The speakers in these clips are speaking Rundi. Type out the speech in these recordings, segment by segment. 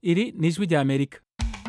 iri ni ijwi rya amerika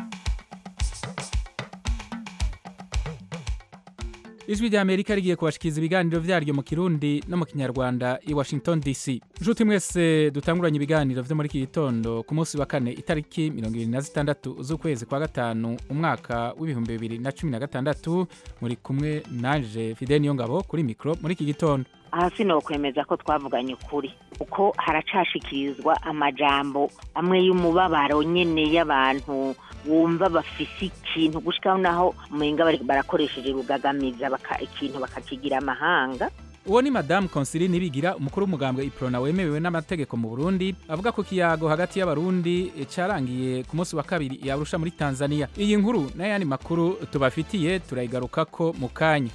ijwi rya amerika rigiye kubashikiriza ibiganiro vyaryo mu kirundi no mu kinyarwanda i washington dc nshuti mwese dutanguranye ibiganiro vyo muri iki gitondo ku munsi wa kane itariki mirongo ibiri na zitandatu z'ukwezi kwa gatanu umwaka w'ibihumbi bibiri na cumi na gatandatu muri kumwe nanje fide niyo ngabo kuri mikro muri iki gitondo aha sinokwemeza ko twavuganye ukuri kuko haracashikirizwa amajambo amwe y'umubabaro nyene y'abantu wumva bafise ikintu gushikaho naho umenga bari- barakoresheje rugagamiza baka- ikintu bakakigira amahanga uwo ni madamu konsili nibigira umukuru w'umugambwe iprona wemerewe n'amategeko mu burundi avuga ko ikiyago hagati y'abarundi eh, carangiye ku munsi wa kabiri yarusha muri tanzania iyi nkuru n'ayandi makuru tubafitiye turayigarukako mu kanya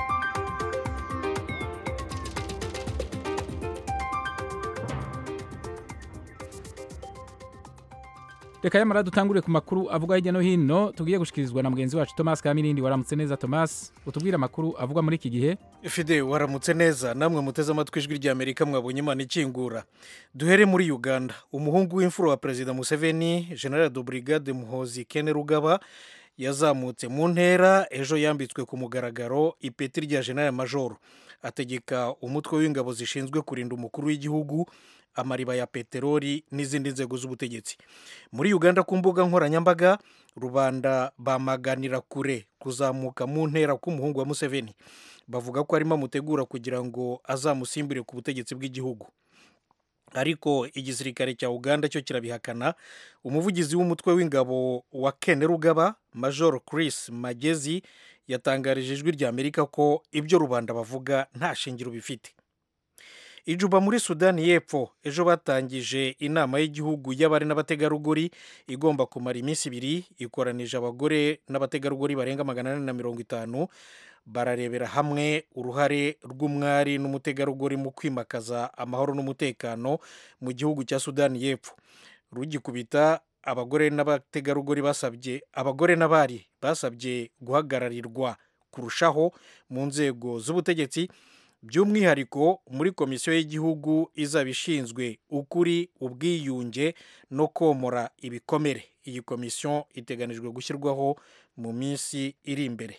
reka yamara dutangure ku makuru avugwa hirya no hino tugiye gushikirizwa na mugenzi wacu thomas kamirindi waramutse neza thomas utubwire amakuru avugwa muri iki gihe fide waramutse neza namwe muteze amatwi ijwi rya amerika mwabonye imana ikingura duhere muri uganda umuhungu w'imfura wa perezida museveni general de brigade muhozi kene rugaba yazamutse mu ntera ejo yambitswe ku mugaragaro ipeti rya general majoro ategeka umutwe w'ingabo zishinzwe kurinda umukuru w'igihugu amariba ya peteroli n'izindi nzego z'ubutegetsi muri uganda ku mbuga nkoranyambaga rubanda bamaganira kure kuzamuka mu ntera k'umuhungu wa museveni bavuga ko arimo amutegura kugira ngo azamusimbure ku butegetsi bw'igihugu ariko igisirikare cya uganda cyo kirabihakana umuvugizi w'umutwe w'ingabo wa kene rugaba major chris magezi yatangarije ijwi rya amerika ko ibyo rubanda bavuga nta shingiro bifite ijuba muri sudani y'epfo ejo batangije inama y'igihugu y'abari n'abategarugori igomba kumara iminsi ibiri ikoranije abagore n'abategarugori barenga magana ane na mirongo itanu bararebera hamwe uruhare rw'umwari n'umutegarugori mu kwimakaza amahoro n'umutekano mu gihugu cya sudani y'epfo rugikubita abagore n'abategarugori basabye abagore n'abari basabye guhagararirwa kurushaho mu nzego z'ubutegetsi by'umwihariko muri komisiyo y'igihugu izaba ishinzwe ukuri ubwiyunge no komora ibikomere iyi komisiyo iteganijwe gushyirwaho mu minsi iri imbere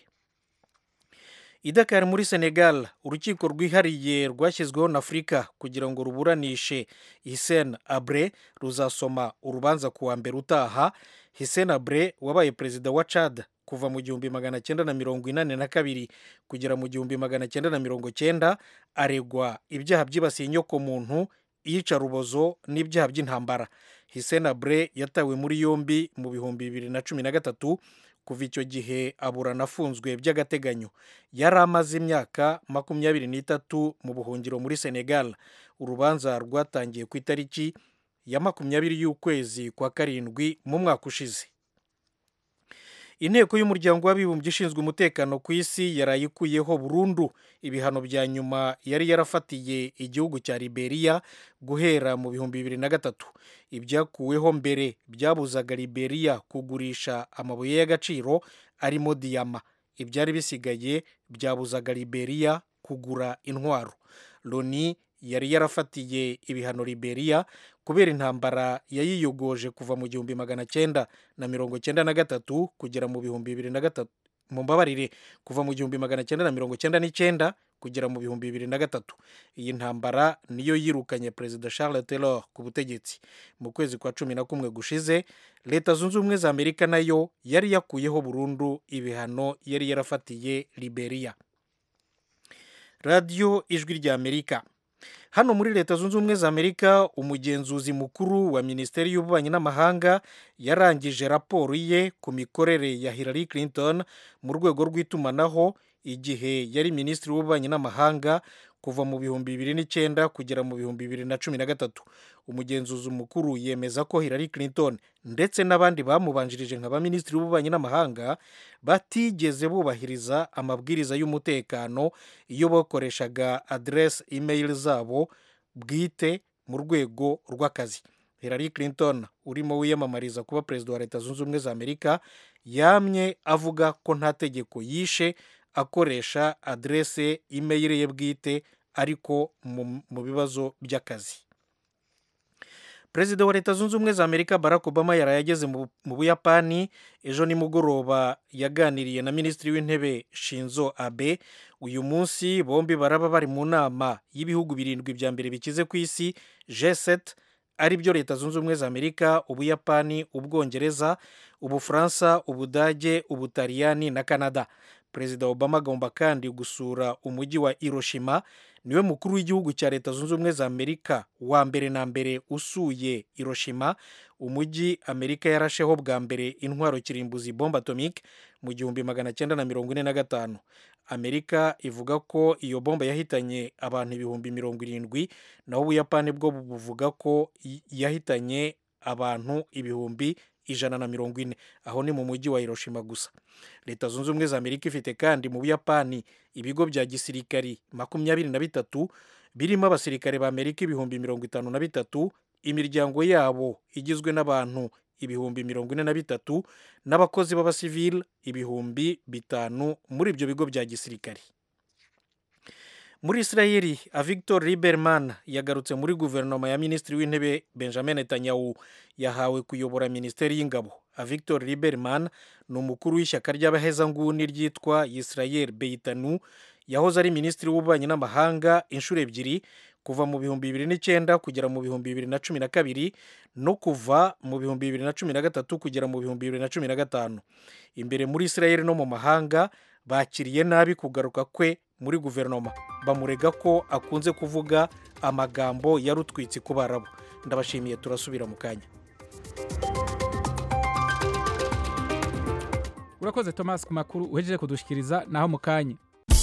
i Dakar muri senegal urukiko rwihariye rwashyizweho na afurika kugira ngo ruburanishe hisen abre ruzasoma urubanza ku wa mbere utaha hisen abre wabaye perezida wa chad kuva mu gihumbi magana cyenda na mirongo inani na kabiri kugera mu gihumbi magana cyenda na mirongo cyenda aregwa ibyaha byibasiye inyokomuntu iyicarubozo n'ibyaha by'intambara hisen abre yatawe muri yombi mu bihumbi bibiri na cumi na gatatu kuva icyo gihe aburana afunzwe by'agateganyo yari amaze imyaka makumyabiri n'itatu mu buhungiro muri senegal urubanza rwatangiye ku itariki ya makumyabiri y'ukwezi kwa karindwi mu mwaka ushize inteko y'umuryango w'abibumbye ishinzwe umutekano ku isi yarayikuyeho burundu ibihano bya nyuma yari yarafatiye igihugu cya liberia guhera mu bihumbi bibiri na gatatu ibyakuweho mbere byabuzaga liberia kugurisha amabuye y'agaciro arimo diyama ibyari bisigaye byabuzaga liberia kugura intwaro loni yari yarafatiye ibihano liberia kubera intambara yayiyogoje kuva mu gihumbi magana cyenda na mirongo cyenda na gatatu kugera mu bihumbi bibiri na gatatu mu mbabarire kuva mu gihumbi magana cyenda na mirongo cyenda n'icyenda kugera mu bihumbi bibiri na gatatu iyi ntambara niyo yirukanye perezida charles taylor ku butegetsi mu kwezi kwa cumi na kumwe gushize leta zunze ubumwe za amerika nayo yari yakuyeho burundu ibihano yari yarafatiye liberia radiyo ijwi rya amerika hano muri leta zunze ubumwe za amerika umugenzuzi mukuru wa minisiteri y'ububanyi n'amahanga yarangije raporo ye ku mikorere ya hillary clinton mu rwego rw'itumanaho igihe yari minisitiri w'ububanyi n'amahanga kuva mu bihumbi bibiri n'icyenda kugera mu bihumbi bibiri na cumi na gatatu umugenzuzi mukuru yemeza ko hillary clinton ndetse n'abandi bamubanjirije nka baminisitiri w'ububanyi n'amahanga batigeze bubahiriza amabwiriza y'umutekano iyo bakoreshaga aderesi imeyili zabo bwite mu rwego rw'akazi hillary clinton urimo wiyamamariza kuba perezida wa leta zunze ubumwe za amerika yamye avuga ko nta tegeko yishe akoresha aderese imeyili ye bwite ariko mu bibazo by'akazi perezida wa leta zunze ubumwe za amerika barack obama yaraye ageze mu buyapani ejo nimugoroba yaganiriye na minisitiri w'intebe shinzo abe uyu munsi bombi baraba bari mu nama y'ibihugu birindwi bya mbere bikize ku isi g7 ari byo leta zunze ubumwe za amerika ubuyapani ubwongereza ubufaransa ubudage ubutaliyani na canada perezida obama agomba kandi gusura umujyi wa hiroshima niwe mukuru w'igihugu cya leta zunze ubumwe za amerika wa mbere na mbere usuye hiroshima umujyi amerika yarasheho bwa mbere intwaro kirimbuzi bombe atomique mu gihumbi magana cyenda na mirongo ine na gatanu amerika ivuga ko iyo bomba yahitanye abantu ibihumbi mirongo irindwi naho ubuyapani bwo buvuga ko yahitanye abantu ibihumbi ijana na mirongo ine aho ni mu mujyi wa hiroshima gusa leta zunze ubumwe za amerika ifite kandi mu buyapani ibigo bya gisirikari makumyabiri na bitatu birimo abasirikare ba amerika ibihumbi mirongo itanu na bitatu imiryango yabo igizwe n'abantu ibihumbi mirongo ine na bitatu n'abakozi b'abasivili ibihumbi bitanu muri ibyo bigo bya gisirikari muri israeli avictor liberman yagarutse muri guverinoma ya minisitiri w'intebe benjamin netanyahu yahawe kuyobora minisiteri y'ingabo avictor liberman ni umukuru w'ishyaka ry'abahezanguni ryitwa israel beitanu yahoze ari minisitiri w'ububanyi n'amahanga inshuro ebyiri kuva mu bihumbi bibiri n'icyenda kugera mu bihumbi bibiri na cumi na kabiri no kuva mu bihumbi bibiri na cumi na gatatu kugera mu bihumbi bibiri na cumi na gatanu imbere muri israel no mu mahanga bakiriye nabi kugaruka kwe muri guverinoma bamurega ko akunze kuvuga amagambo yarutwitse ku barabo ndabashimiye turasubira mu kanya urakoze thomas ku makuru uhejeje kudushikiriza naho mu kanya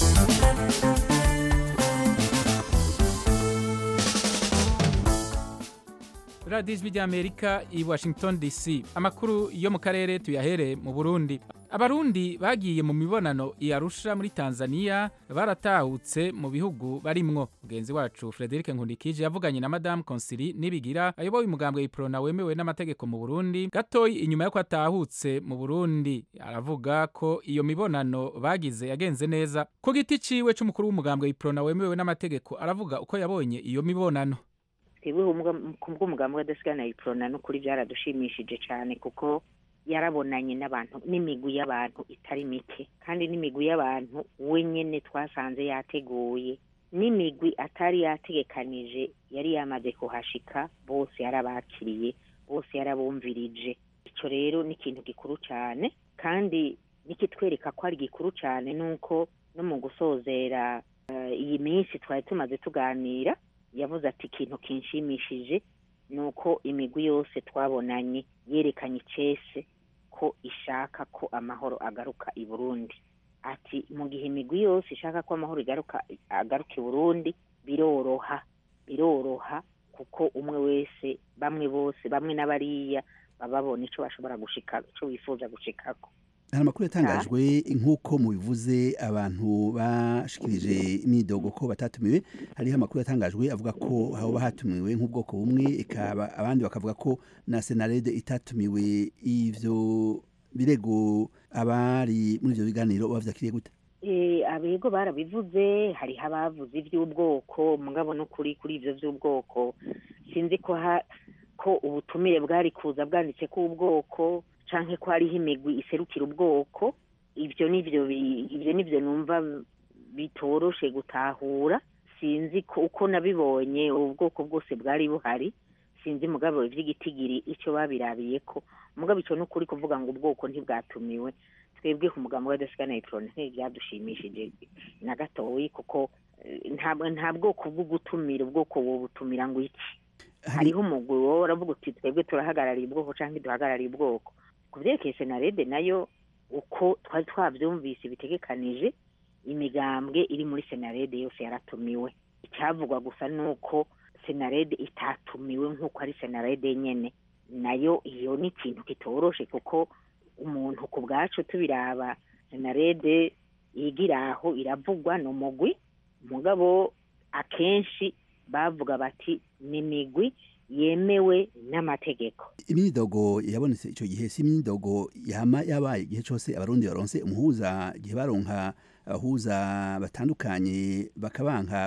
radiyo ijwi ry'amerika i washington dc amakuru yo mu karere tuyahere mu burundi abarundi bagiye mu mibonano i arusha muri tanzania baratahutse mu bihugu barimwo mugenzi wacu frederic nkundikije yavuganye na madamu konsili nibigira ayoboye umugambwe iprona wemewe n'amategeko mu burundi gatoyi inyuma y'uko atahutse mu burundi aravuga ko iyo mibonano bagize yagenze neza ku giti ciwe c'umukuru w'umugambwe iprona wemewe n'amategeko aravuga uko yabonye iyo mibonano twebwe ku bw'umugambi w'adasigana iprona n'ukuri byaradushimishije cyane kuko yarabonanye n'abantu n'imigwi y'abantu itari mike kandi n'imigwi y'abantu wenyine twasanze yateguye n'imigwi atari yategekanije yari yamaze kuhashika bose yarabakiriye bose yarabumvirije icyo rero ni ikintu gikuru cyane kandi nikitwereka ko ari gikuru cyane nuko no mu gusozera iyi minsi twari tumaze tuganira yavuze ati ikintu kinshimishije ni uko imigwi yose twabonanye yerekanye icese ko ishaka ko amahoro agaruka i burundi ati mu gihe imigwi yose ishaka ko amahoro igaruka agaruka i burundi biroroha biroroha kuko umwe wese bamwe bose bamwe n'abariya baba babona icyo bashobora gushika icyo bifuza gushikako hari amakuru yatangajwe nk'uko mubivuze abantu bashikirije imyidogo ko batatumiwe hariho amakuru yatangajwe avuga ko haba hatumiwe nk'ubwoko bumwe abandi bakavuga ko na senarede itatumiwe ivyo birego abari muri ivyo biganiro bavyakiriye gute abego barabivuze hariho abavuze iby'ubwoko mugabo no kuri kuri ivyo vy'ubwoko sinzi ko ko ubutumire bwari kuza bwanditse ko ubwoko canke ko hariho imigwi iserukira ubwoko ibyo nivyo ibyo nivyo numva bitoroshe gutahura sinzi ko uko nabibonye ubwoko bwose bwari buhari sinzi mugabo ivy'igitigiri ico babirabiye ko mugabo ico n'ukuri kuvuga ngo ubwoko ntibwatumiwe twebwe ku mugambo wa dasigana electron ntibyadushimishije na gatoyi kuko nta bwoko bwo gutumira ubwoko wobutumira ngo iki hariho umugwi wowe uravuga uti twebwe turahagarariye ubwoko cyangwa duhagarariye ubwoko ku byerekeye senarede nayo uko twari twabyumvise bitegekanije imigambwe iri muri senarede yose yaratumiwe icyavugwa gusa ni uko senarede itatumiwe nk'uko ari senarede nyine nayo iyo ni ikintu kitoroshe kuko umuntu ku bwacu tubiraba senarede yigira aho iravugwa ni umugwi umugabo akenshi bavuga bati ni imigwi yemewe n'amategeko imyidogo yabonetse icyo gihe si imyidogo yama yabaye igihe cyose abarundi baronse umuhuza igihe baronka abahuza batandukanye bakabanka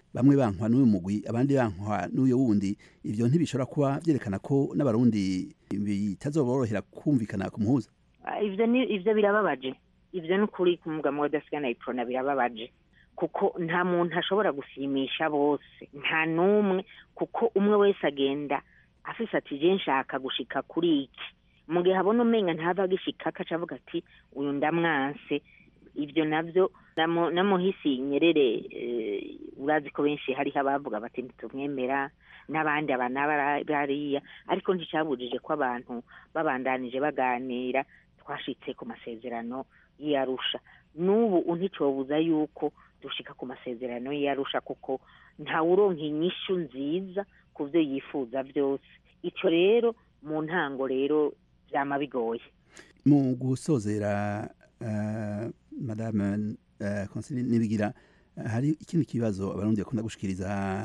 bamwe bankwa n'uyu mugwi abandi bankwa n'uyo wundi ivyo ntibishobora kuba vyerekana ko n'abarundi bitazoborohera kumvikana ku muhuza Ah, ivyo ni ivyo birababaje ivyo ni ukuri ku mugabo w'adasigana iprona birababaje kuko nta muntu ashobora gusimisha bose nta n'umwe kuko umwe wese agenda afise ati je nshaka gushika kuri iki mu gihe abona umenga ntava agishika akaca avuga ati uyu ndamwanse ivyo navyo namu- namuhisi nyerere eh, urazi ko benshi hariho abavuga bati ntitumwemera n'abandi aba n'aba bariya ariko nticabujije ko abantu babandanije baganira twashitse ku masezerano y'iyarusha n'ubu nticobuza yuko dushika ku masezerano y'iyarusha kuko ntawuronka inyishu nziza ku vyo yifuza vyose ico rero mu ntango rero vyama bigoye mu gusozera uh, madame uh, Consiline Nibigira uh, hari ikindi kibazo abarundi bakunda gushikiriza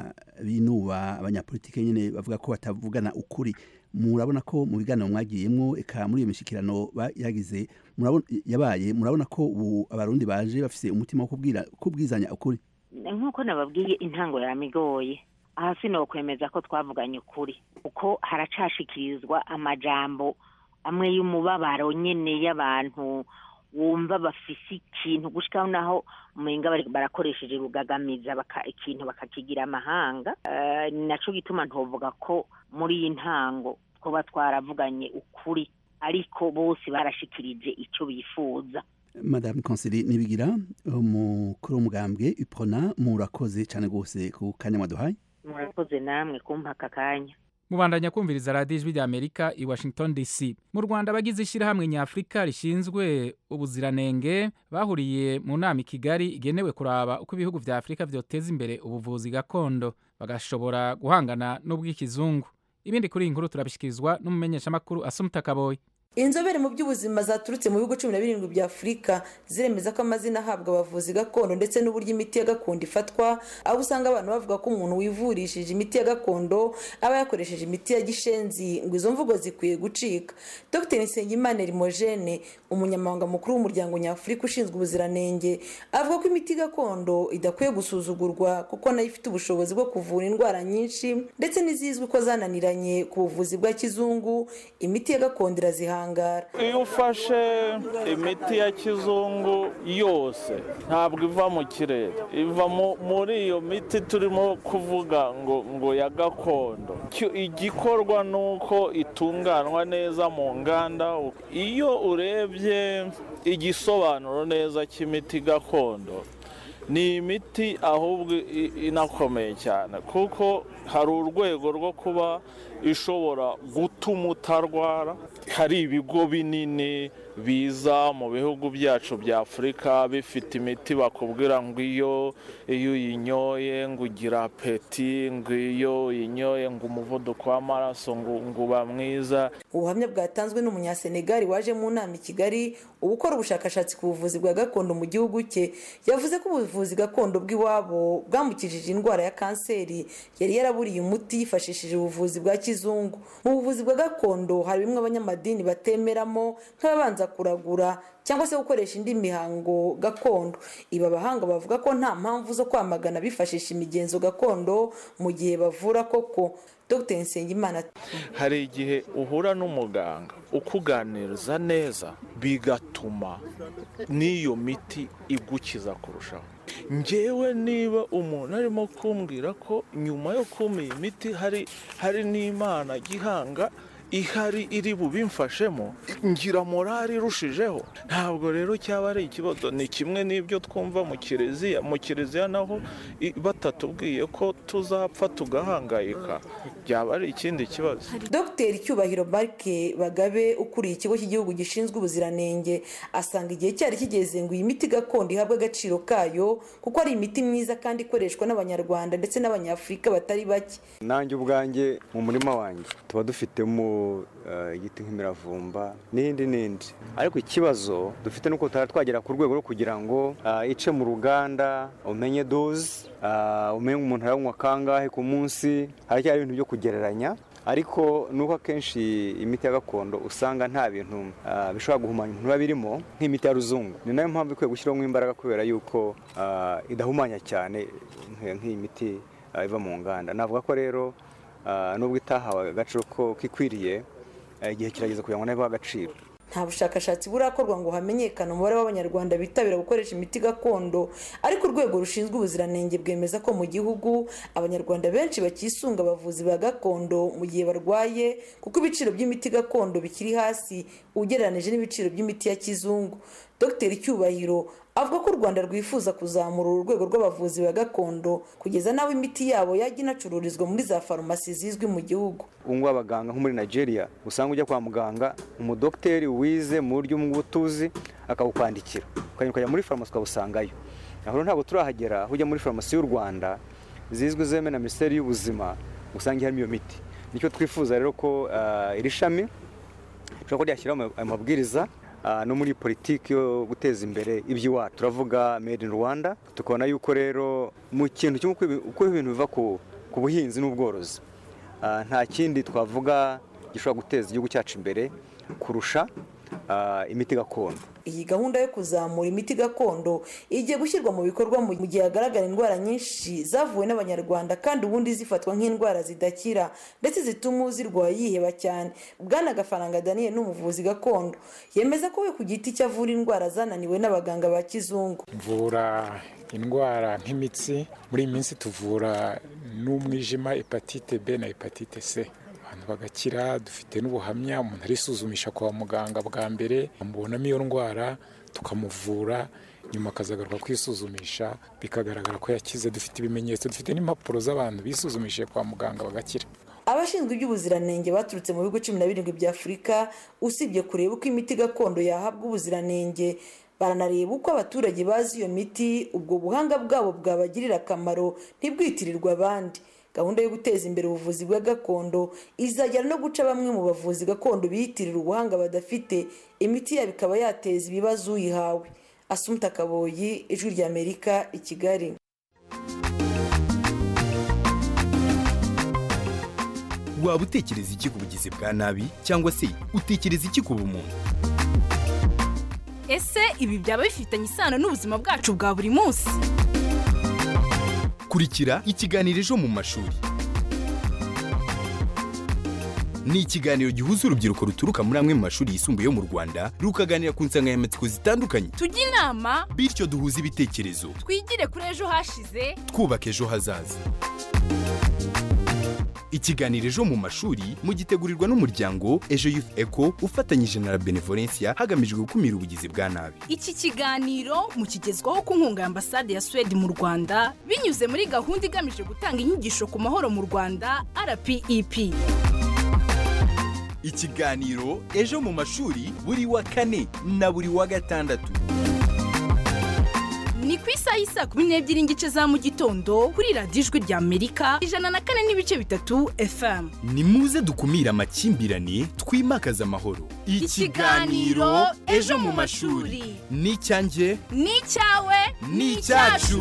binuba abanyapolitike nyene bavuga ko batavugana ukuri murabona ko mu biganiro mwagiyemwo eka muri iyo mishikirano ba- yagize murabona yabaye murabona ko ubu abarundi baje bafise umutima wo kubwira kubwizanya ukuri nk'uko nababwiye intango yamigoye aha sinokwemeza ko twavuganye ukuri kuko haracashikirizwa amajambo amwe y'umubabaro nyene y'abantu wumva bafise ikintu gushikaho naho umenga bari- barakoresheje rugagamiza baka, ikintu bakakigira amahanga uh, naco gituma ntovuga ko muri iyi ntango twoba twaravuganye ukuri ariko bose barashikirije ico bifuza madame Consiline Nibigira umukuru w'umugambwe Uprona murakoze cane gose ku kanya mwaduhaye murakoze namwe kumpa aka kanya mubandanya kumviriza radiyo ijwi ry'amerika i washington dc mu rwanda abagize ishyirahamwe nyafurika rishinzwe ubuziranenge bahuriye mu nama i kigali igenewe kuraba uko ibihugu vya afurika vyoteza imbere ubuvuzi gakondo bagashobora guhangana n'ubw'ikizungu ibindi kuri iyi nkuru turabishikirizwa n'umumenyeshamakuru asumuta kaboyi inzobere mu by'ubuzima zaturutse mu bihugu cumi na birindwi bya afurika ziremeza ko amazina ahabwa abavuzi gakondo ndetse n'uburyo imiti ya gakondo ifatwa aho usanga abantu bavuga ko umuntu wivurishije imiti ya gakondo aba yakoresheje imiti ya gishenzi ngo izo mvugo zikwiye gucika dr nsengimana rimojene umunyamabanga mukuru w'umuryango nyafurika ushinzwe ubuziranenge avuga ko imiti gakondo idakwiye gusuzugurwa kuko nayo ifite ubushobozi bwo kuvura indwara nyinshi ndetse n'izizwi ko zananiranye ku buvuzi bwa kizungu imiti ya gakondo irazihanga iyo ufashe imiti ya kizungu yose ntabwo iva mu kirere iva mu- muri iyo miti turimo kuvuga ngo ngo ya gakondo Icyo- igikorwa ni uko itunganwa neza mu nganda iyo urebye igisobanuro neza cy'imiti gakondo ni imiti ahubwo i- inakomeye cyane kuko hari urwego rwo kuba ishobora gutuma utarwara hari ibigo binini biza mu bihugu byacu bya afurika bifite imiti bakubwira ngo iyo iyo uyinyoye ngo ugira apeti ngo iyo uyinyoye ngo umuvuduko w'amaraso ngo ngo uba mwiza ubuhamya bwatanzwe n'umunyasenegali waje mu nama i kigali uba ukora ubushakashatsi ku buvuzi bwa gakondo mu gihugu cye yavuze ko ubuvuzi gakondo bw'iwabo bwamukijije indwara ya kanseri yari yaraburiye umuti yifashishije ubuvuzi bwa kizungu mu buvuzi bwa gakondo hari bimwe abanyamadini batemeramo nk'ababanza kuragura cyangwa se gukoresha indi mihango gakondo ibi abahanga bavuga ko nta mpamvu zo kwamagana bifashisha imigenzo gakondo mu gihe bavura koko dr nsengimana ati hari igihe uhura n'umuganga ukuganiriza neza bigatuma n'iyo miti igukiza kurushaho ngewe niba umuntu arimo kumbwira ko nyuma yo kumpa iyi miti hari hari n'imana gihanga ihari iri bubimfashemo ngira morali irushijeho ntabwo rero cyaba ari ikibazo ni kimwe n'ibyo twumva mu kiliziya mu kiliziya naho i- batatubwiye ko tuzapfa tugahangayika byaba ari ikindi kibazo dr cyubahiro marike bagabe ukuriye ikigo cy'igihugu gishinzwe ubuziranenge asanga igihe cyari kigeze ngo iyi miti gakondo ihabwe agaciro kayo kuko ari imiti myiza kandi ikoreshwa n'abanyarwanda ndetse n'abanyafurika batari bake nanjye ubwanjye mu murima wanjye tuba dufitemo eh, igiti nk'imiravumba n'indi n'indi ariko ikibazo dufite nuko tutari twagera ku rwego rwo kugira ngo ah, ice mu ruganda umenye doze ah, umenye umuntu aranywa kangahe ku munsi haracyari ibintu byo kugereranya ariko nuko akenshi imiti ya gakondo usanga nta bintu ah, bishobora guhumanya umuntu biba birimo nk'imiti ya ruzungu ni nayo mpamvu ikwiye gushyiramo imbaraga kubera yuko ah, idahumanya cyane nk'iyi nk'iyi miti ah, iva mu nganda navuga ko rero ah, nubwo itahawe agaciro ko kikwiriye ah, igihe kirageze kugira ngo nayo ibahe agaciro nta bushakashatsi burakorwa ngo hamenyekane umubare w'abanyarwanda bitabira gukoresha imiti gakondo ariko urwego rushinzwe ubuziranenge bwemeza ko mu gihugu abanyarwanda benshi bakisunga abavuzi ba gakondo mu gihe barwaye kuko ibiciro by'imiti gakondo bikiri hasi ugereranije n'ibiciro by'imiti ya kizungu dr cyubahiro avuga ko u rwanda rwifuza kuzamura uru rwego rw'abavuzi ba gakondo kugeza n'aho imiti yabo yajya inacururizwa muri za farumasi zizwi mu gihugu ubu ngubu abaganga nko muri nigeria usanga ujya kwa muganga umudogiteri wize mu buryo bw'ubutuzi akawukwandikira ukagenda ukajya muri farumasi ukawusangayo aho rero ntabwo turahagera aho ujya muri farumasi y'u rwanda zizwi zemewe na minisiteri y'ubuzima usanga harimo iyo miti nicyo twifuza rero ko ah, iri shami rishobora kuba ryashyiraho ama- amabwiriza ah, no muri politiki yo guteza imbere iby'iwacu turavuga made in rwanda tukabona yuko rero mu kintu kimwe uko ibi- uko ibintu biva ku ku buhinzi n'ubworozi Ah, nta kindi twavuga gishobora guteza igihugu cyacu imbere kurusha ah, imiti gakondo iyi gahunda yo kuzamura imiti gakondo igiye gushyirwa mu bikorwa mu gihe hagaragara indwara nyinshi zavuwe n'abanyarwanda kandi ubundi zifatwa nk'indwara zidakira ndetse zituma uzirwaye yiheba cyane bwana gafaranga daniel ni umuvuzi gakondo yemeza ko we ku giti cye avura indwara zananiwe n'abaganga ba kizungu mvura indwara nk'imitsi muri iyi minsi tuvura n'umwijima hepatite b na hepatite c abantu bagakira dufite n'ubuhamya umuntu arisuzumisha kwa muganga bwa mbere amubonamo iyo ndwara tukamuvura nyuma akazagaruka kwisuzumisha bikagaragara ko yakize dufite ibimenyetso dufite n'impapuro z'abantu bisuzumishije kwa muganga bagakira abashinzwe iby'ubuziranenge baturutse mu bihugu cumi na birindwi bya afurika usibye kureba uko imiti gakondo yahabwa ubuziranenge baranareba uko abaturage bazi iyo miti ubwo buhanga bwabo bwabagirira akamaro ntibwitirirwe abandi gahunda yo guteza imbere ubuvuzi bwa gakondo izagera no guca bamwe mu bavuzi gakondo biyitirira ubuhanga badafite imiti yabo ikaba yateza ibibazo uyihawe asumta kaboyi ijwi ry'amerika i kigali waba utekereza iki ku bugizi bwa nabi cyangwa se utekereza iki ku bumuntu ese ibi byaba bifitanye isano n'ubuzima bwacu bwa buri munsi kurikira ikiganiro ejo mu mashuri ni ikiganiro gihuza urubyiruko ruturuka muri amwe mu mashuri yisumbuye yo mu rwanda rukaganira ku nsanganyamatsiko zitandukanye tujye inama bityo duhuze ibitekerezo twigire kuri ejo hashize twubaka ejo hazaza ikiganiro ejo mu mashuri mugitegurirwa n'umuryango ejo youth eco ufatanyije na la benevolencia hagamijwe gukumira ubugizi bwa nabi iki kiganiro mukigezwaho ku nkunga ya ambasade ya suwede mu rwanda binyuze muri gahunda igamije gutanga inyigisho ku mahoro mu rwanda rpep ikiganiro ejo mu mashuri buri wa kane na buri wa gatandatu ni ku isaha y'isaa kumi n'ebyiri n'igice za mu gitondo kuri radiyo ijwi rya amerika ijana na kane n'ibice bitatu fm ni muze dukumire amakimbirane twimakaze amahoro Ikiganiro Ejo mu mashuri. ni icyanjye ni icyawe ni icyacu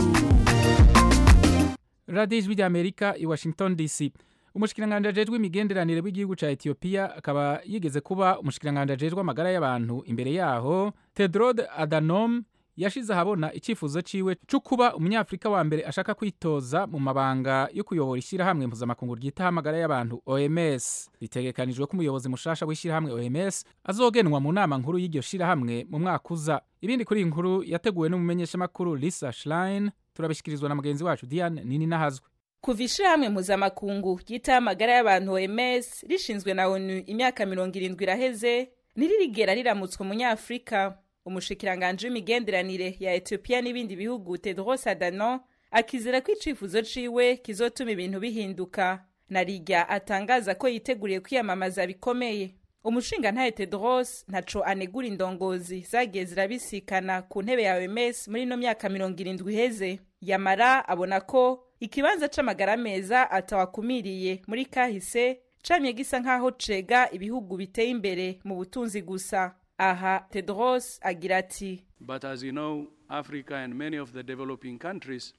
radiyo ijwi ry'amerika i washington dc umushikiranganji ajejwe imigenderanire w'igihugu cya etiyopiya akaba yigeze kuba umushikiranganji ajejwe amagara y'abantu imbere yaho tedrode adanom yashize ahabona icyifuzo ciwe cyo kuba umunyafurika wa mbere ashaka kwitoza mu mabanga yo kuyobora ishyirahamwe mpuzamakungu ryitaho amagara y'abantu oms bitegekanijwe ko umuyobozi mushasha w'ishyirahamwe oms azogenwa mu nama nkuru y'iryo shyirahamwe mu mwaka uza ibindi kuri iyi nkuru yateguwe n'umumenyeshamakuru lisa schlein turabishyikirizwa na mugenzi wacu diane nini nahazwe kuva ishirahamwe mpuzamakungu ryitaho amagara y'abantu oms rishinzwe na onu imyaka mirongo irindwi iraheze ntiririgera riramutswa umunyafurika umushikiranganji w'imigenderanire ya etiyopiya n'ibindi bihugu tedros adhanom akizera ko icifuzo ciwe kizotuma ibintu bihinduka narirya atangaza ko yiteguriye kwiyamamaza bikomeye umushingantahe tedros ntaco anegura indongozi zagiye zirabisikana ku ntebe ya oms muri ino myaka mirongo irindwi iheze yamara abona ko ikibanza c'amagara meza atawakumiriye muri kahise camye gisa nk'aho cega ibihugu biteye imbere mu butunzi gusa aha tedros agira ati But as you know, Africa and many of the developing countries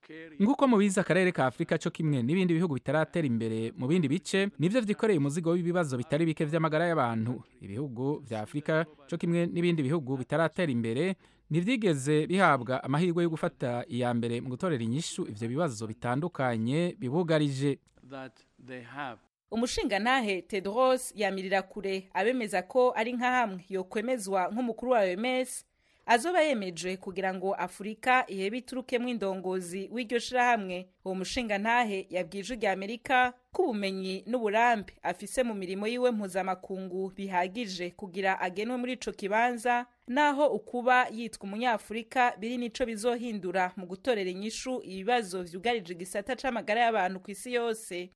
nk'uko mubizi akarere ka afurika co kimwe n'ibindi bihugu bitaratera imbere mu bindi bice nivyo vyikoreye umuzigo w'ibibazo bitari bike vy'amagara y'abantu ibihugu vya afurika co kimwe n'ibindi bihugu bitaratera imbere ntivyigeze bihabwa amahirwe yo gufata iya mbere mu gutorera inyishu ivyo bibazo bitandukanye bibugarije umushingantahe tedros yamirira kure abemeza ko ari nka hamwe yokwemezwa nk'umukuru wa oms azoba yemeje kugira ngo afurika ihebe iturukemwo indongozi w'iryo shirahamwe uwo mushingantahe yabwije rya amerika ko ubumenyi n'uburambe afise mu mirimo yiwe mpuzamakungu bihagije kugira agenwe muri ico kibanza naho ukuba yitwa umunyafurika biri nico bizohindura mu gutorera inyishu ibibazo vyugarije igisata c'amagara y'abantu ku isi yose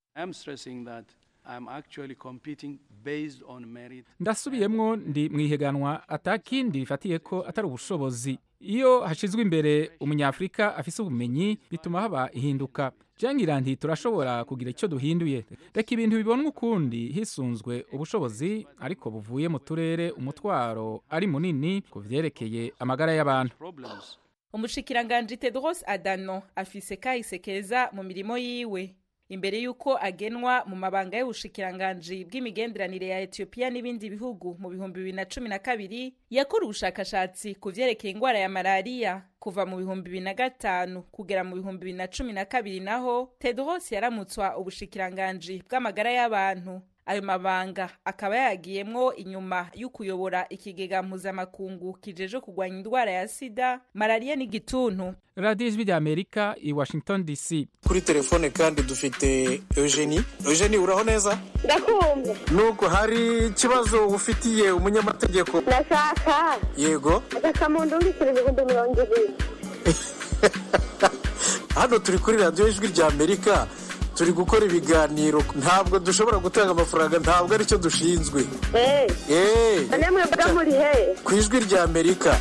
ndasubiyemwo ndi mu ihiganwa atakindi rifatiye ko atari ubushobozi iyo hashizwe imbere umunyafurika afise ubumenyi bituma haba ihinduka jangira nti turashobora kugira icyo duhinduye reka ibintu bibonwa ukundi hisunzwe ubushobozi ariko buvuye mu turere umutwaro ari munini ku vyerekeye amagara y'abantu umushikiranganji tedros adano afise kahise keza mu mirimo yiwe imbere y'uko agenwa mu mabanga y'ubushikiranganji bw'imigenderanire ya etiyopiya n'ibindi bihugu mu bihumbi bibiri na cumi na kabiri yakora ubushakashatsi ku vyerekeye ingwara ya malariya kuva mu bihumbi bibiri na gatanu kugera mu bihumbi bibiri na cumi na kabiri naho tedros yaramutswa ubushikiranganji bw'amagara y'abantu ayo mabanga akaba yagiyemwo inyuma y'ukuyobora ikigega mpuzamakungu kijeje kurwanya indwara ya sida malariya n'igituntu radiyo ijwi rya amerika i washington dc kuri telefone kandi dufite eugenie eugenie uraho neza ndakumva nuko hari ikibazo ufitiye umunyamategeko ndashaka yego agakamuntu mbikira ibihumbi mirongo ibiri hano turi kuri radiyo ijwi rya amerika turi gukora ibiganiro ntabwo dushobora gutanga amafaranga ntabwo aricyo dushinzwe eee namwe mvuga muri he ku ijwi rya amerika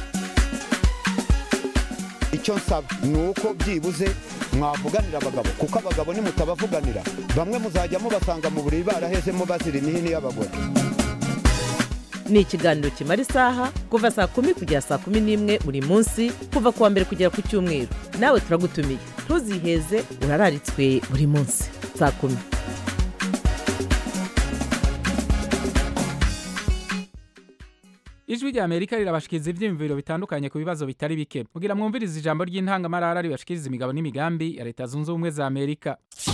icyo nsaba ni uko byibuze mwavuganira abagabo kuko abagabo nimutabavuganira bamwe muzajya mubasanga mu buriri barahezemo bazira imihini y'abagore ni ikiganiro kimara isaha kuva saa kumi kugera saa kumi n'imwe buri munsi kuva ku wa mbere kugera ku cyumweru nawe turagutumiye ntuziheze urararitswe buri munsi saa kumi ijwi rya amerika rirabashikiriza ivyiyumviro bitandukanye ku bibazo bitari bike kugira mwumvirize ijambo ry'intangamarara ribashikiriza imigabo n'imigambi ya leta zunze ubumwe za amerika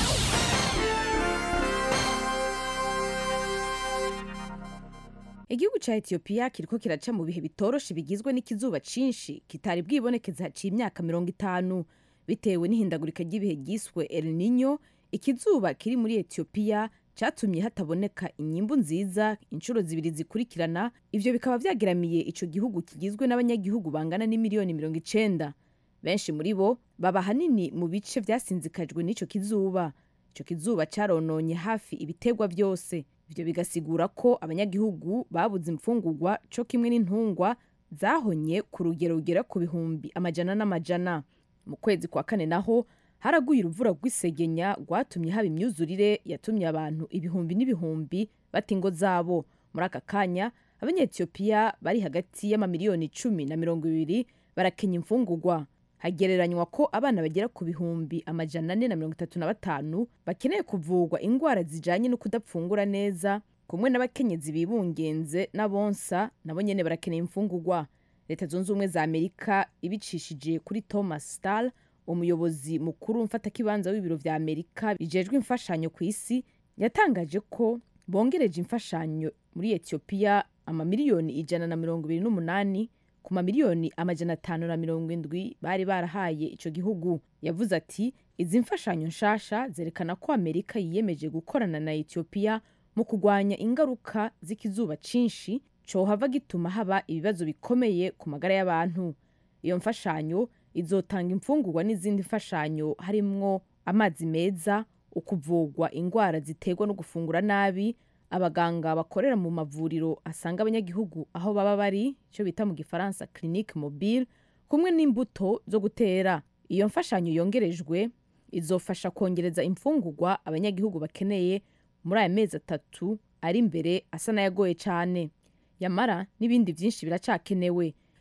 igihugu ca etiyopiya kiriko kiraca mu bihe bitoroshe bigizwe n'ikizuba cinshi kitari bwibonekeza haciye imyaka mirongo itanu bitewe n'ihindagurika ry'ibihe ryiswe el nino ikizuba kiri muri etiyopiya catumye hataboneka inyimbu nziza inshuro zibiri zikurikirana ivyo bikaba vyageramiye ico gihugu kigizwe n'abanyagihugu bangana n'imiliyoni mirongo icenda benshi muri bo baba hanini mu bice vyasinzikajwe n'ico kizuba ico kizuba carononye hafi ibitegwa vyose ivyo bigasigura ko abanyagihugu babuze imfungurwa co kimwe n'intungwa zahonye ku rugero rugera ku bihumbi amajana n'amajana mu kwezi kwa kane naho haraguye uruvura rw'isegenya rwatumye haba imyuzurire yatumye abantu ibihumbi n'ibihumbi bata ingo zabo muri aka kanya abanyetiyopiya bari hagati y'amamiliyoni icumi na mirongo ibiri barakenya imfungurwa hagereranywa ko abana bagera ku bihumbi amajana ane na mirongo itatu na batanu bakeneye kuvurwa indwara zijanye no kudapfungura neza kumwe n'abakenyezi bibungenze n'abonsa nabo nyene barakeneye imfungurwa leta zunze ubumwe za amerika ibicishije kuri thomas star umuyobozi mukuru mfatakibanza w'ibiro vya amerika bijejwe imfashanyo ku isi yatangaje ko bongereje imfashanyo muri etiyopiya amamiliyoni ijana na mirongo ibiri n'umunani ku mamiliyoni amajana atanu na mirongo indwi bari barahaye ico gihugu yavuze ati izi mfashanyo nshasha zerekana ko amerika yiyemeje gukorana na etiyopiya mu kurwanya ingaruka z'ikizuba cinshi cohava gituma haba ibibazo bikomeye ku magara y'abantu iyo mfashanyo izotanga imfungurwa n'izindi mfashanyo harimwo amazi meza ukuvugwa indwara ziterwa no gufungura nabi abaganga bakorera mu mavuriro asanga abanyagihugu aho baba bari icyo bita mu gifaransa clinique mobile kumwe n'imbuto zo gutera iyo mfashanyo yongerejwe izofasha kongereza imfungurwa abanyagihugu bakeneye muri aya mezi atatu ari imbere asa n'ayagoye cyane yamara n'ibindi byinshi biracakenewe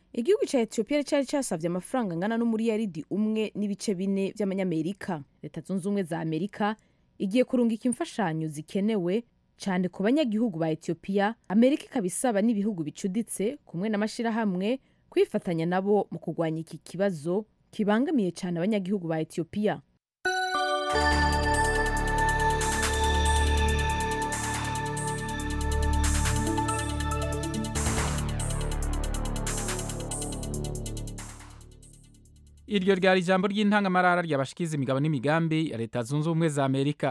igihugu cya etiyopiya cyari cyasabye amafaranga angana n'umuriyaridi umwe n'ibice bine by'amanyamerika leta zunze ubumwe za amerika igiye kurungika imfashanyo zikenewe cyane ku banyagihugu ba etiyopiya amerika ikaba isaba n'ibihugu bicuditse kumwe n'amashyirahamwe kwifatanya nabo mu kurwanya iki kibazo kibangamiye cyane abanyagihugu ba etiyopiya iryo ryari ijambo ry'intangamarara ryabashikiza imigabo n'imigambi ya leta zunze ubumwe za amerika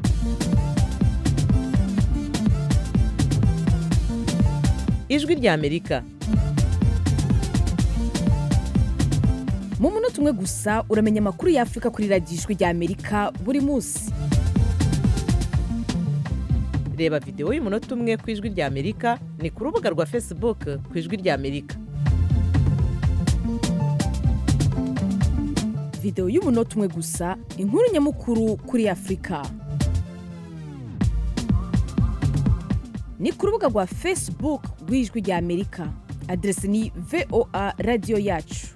ijwi rya amerika mu munota umwe gusa uramenya amakuru y'afurika kuri radiyo ijwi rya amerika buri munsi reba videwo y'umunota umwe ku ijwi rya amerika ni ku rubuga rwa facebook ku ijwi rya amerika videwo y'umunota umwe gusa inkuru nyamukuru kuri afurika ni ku rubuga rwa facebook rw'ijwi rya amerika aderesi ni voa radiyo yacu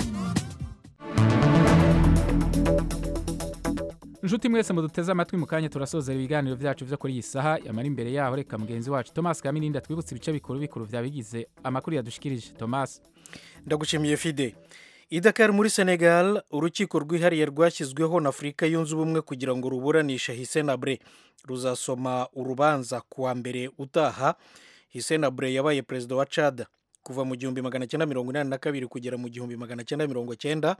inshuti mwese muduteze amatwi mu kanya turasozera ibiganiro byacu byo kuri iyi saha yamara imbere yaho reka mugenzi wacu thomas kaminindi twibutse ibice bikuru bikuru byabigize amakuru yadushikirije thomas ndagushimiye fide i Dakar muri senegal urukiko rwihariye rwashyizweho na afurika yunze ubumwe kugira ngo ruburanishe hisenabre ruzasoma urubanza ku wa mbere utaha hisenabre yabaye perezida wa cad kuva mu gihumbi magana cyenda mirongo inani na kabiri kugera mu gihumbi magana cyenda mirongo cyenda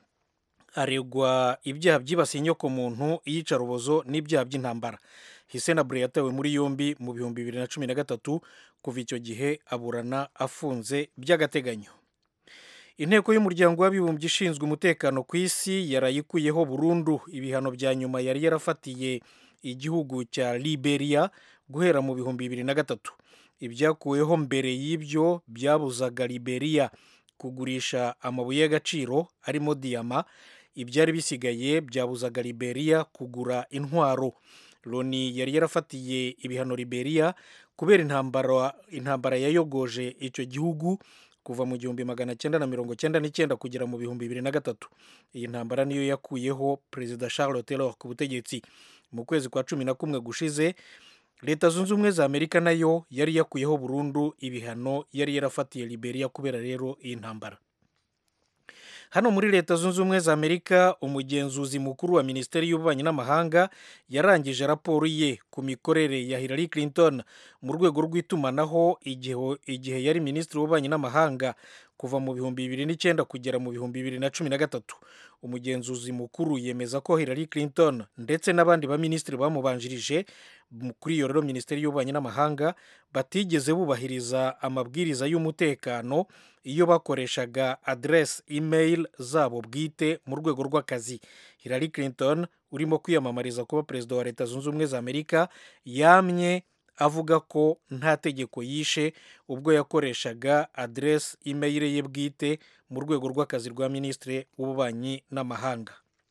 aregwa ibyaha byibasiye inyokomuntu iyicarubozo n'ibyaha by'intambara hisenabre yatawe muri yombi mu bihumbi bibiri na cumi na gatatu kuva icyo gihe aburana afunze by'agateganyo inteko y'umuryango w'abibumbye ishinzwe umutekano ku isi yarayikuyeho burundu ibihano bya nyuma yari yarafatiye igihugu cya liberia guhera mu bihumbi bibiri na gatatu ibyakuweho mbere y'ibyo byabuzaga liberia kugurisha amabuye y'agaciro arimo diyama ibyari bisigaye byabuzaga liberia kugura intwaro loni yari yarafatiye ibihano liberia kubera intambara intambara yayogoje icyo gihugu kuva mu gihumbi magana cyenda na mirongo cyenda n'icyenda kugera mu bihumbi bibiri na gatatu iyi ntambara niyo yakuyeho perezida charles taylor ku butegetsi mu kwezi kwa cumi na kumwe gushize leta zunze ubumwe za amerika nayo yari yakuyeho burundu ibihano yari yarafatiye liberia kubera rero iyi ntambara hano muri leta zunze ubumwe za amerika umugenzuzi mukuru wa minisiteri y'ububanyi n'amahanga yarangije raporo ye ku mikorere ya hillary clinton mu rwego rw'itumanaho igihe yari minisitiri w'ububanyi n'amahanga kuva mu bihumbi bibiri n'icyenda kugera mu bihumbi bibiri na cumi na gatatu umugenzuzi mukuru yemeza ko hillary clinton ndetse n'abandi baminisitiri bamubanjirije kuri iyo rero minisiteri y'ububanyi n'amahanga batigeze bubahiriza amabwiriza y'umutekano iyo bakoreshaga aderesi imeyili zabo bwite mu rwego rw'akazi hillary clinton urimo kwiyamamariza kuba perezida wa leta zunze ubumwe za amerika yamye avuga ko nta tegeko yishe ubwo yakoreshaga aderesi imeyili ye bwite mu rwego rw'akazi rwa minisitiri w'ububanyi n'amahanga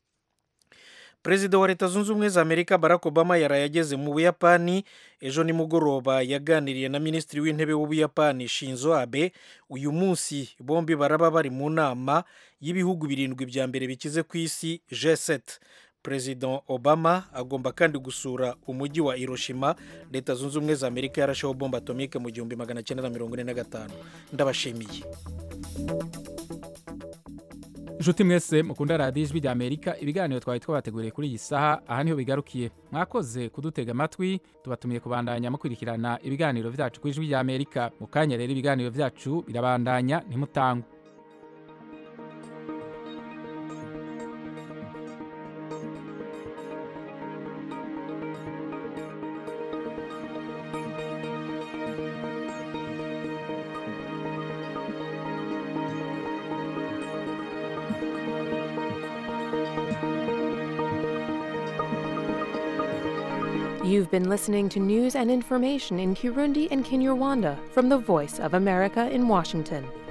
perezida wa leta zunze ubumwe za amerika barack obama yaraye ageze mu buyapani ejo nimugoroba yaganiriye na minisitiri w'intebe w'ubuyapani shinzo abe uyu munsi bombi baraba bari mu nama y'ibihugu birindwi bya mbere bikize ku isi g7 perezida obama agomba kandi gusura umujyi wa hiroshima leta zunze ubumwe za amerika yarasheho bomba atomike mu gihumbi magana cyenda na mirongo ine na gatanu ndabashimiye inshuti mwese mukunda radiyo ijwi rya amerika ibiganiro twari twabateguriye kuri iyi saha aha niho bigarukiye mwakoze kudutega amatwi tubatumiye kubandanya mukurikirana ibiganiro byacu ku ijwi rya amerika mu kanya rero ibiganiro byacu birabandanya ntimutangwe You've been listening to news and information in Kirundi and Kinyarwanda from the Voice of America in Washington.